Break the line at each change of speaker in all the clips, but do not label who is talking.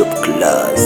top class.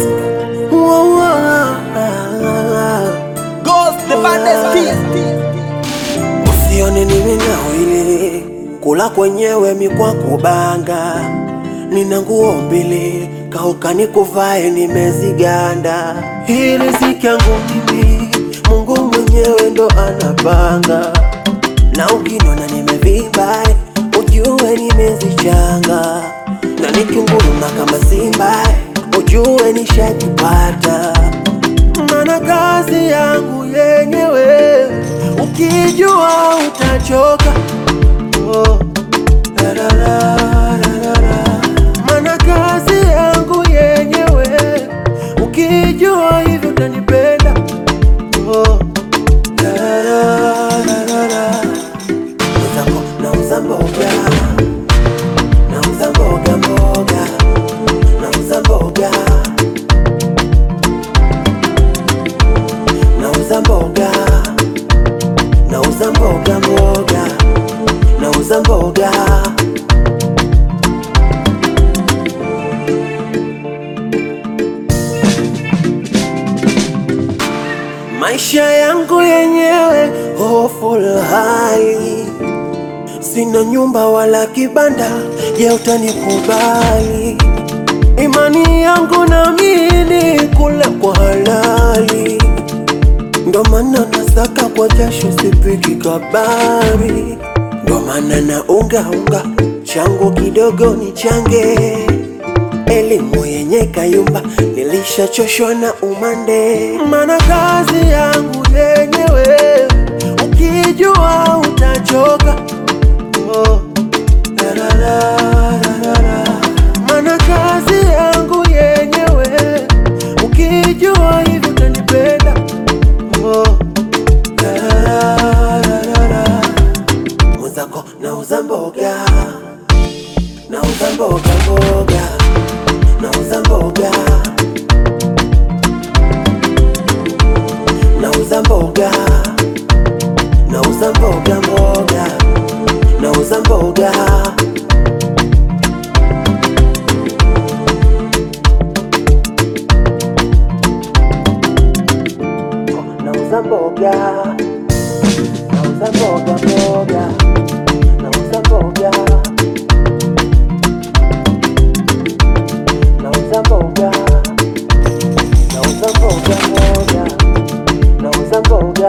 Ghost the baddest
Usione nimenawili kula kwenyewe mikwa kubanga, nina nguo mbili kauka nikuvae nimeziganda. Hii riziki yangu mimi, Mungu mwenyewe ndo anapanga, na ukinona nimevimba ujue nimezichanga, na nikinguruma kama simba ujue nishajipata mana kazi yangu yenyewe ukijua utachoka. Oh, la, la, la, la, la, la. Mana kazi yangu yenyewe ukijua hivyo utanipenda. Oh, la, la, la, la, la, la. Mwenzako nauza mboga, nauza mboga mboga, nauza mboga nauza mboga, nauza mboga mboga, nauza mboga. Maisha yangu yenyewe hofu la hali, sina nyumba wala kibanda, je, utanikubali? Imani yangu naamini kula kwa halali ndo maana nasaka kwa jasho sipiki kabari, ndo maana na unga unga changu kidogo ni change, elimu yenye kayumba nilishachoshwa na umande, maana kazi yangu yenyewe ukijua utachoka. Oh, la, la, la, la, la, la. Maana kazi yangu yenyewe ukijua hivyo utanipenda Oh, la, la, la, la, la. Mwenzako nauza mboga, nauza mboga mboga, nauza mboga, nauza mboga, nauza mboga mboga, nauza mboga. Nauza mboga, nauza mboga mboga, nauza mboga, nauza mboga, nauza mboga mboga, nauza mboga.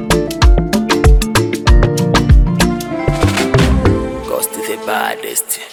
Ghost the baddest.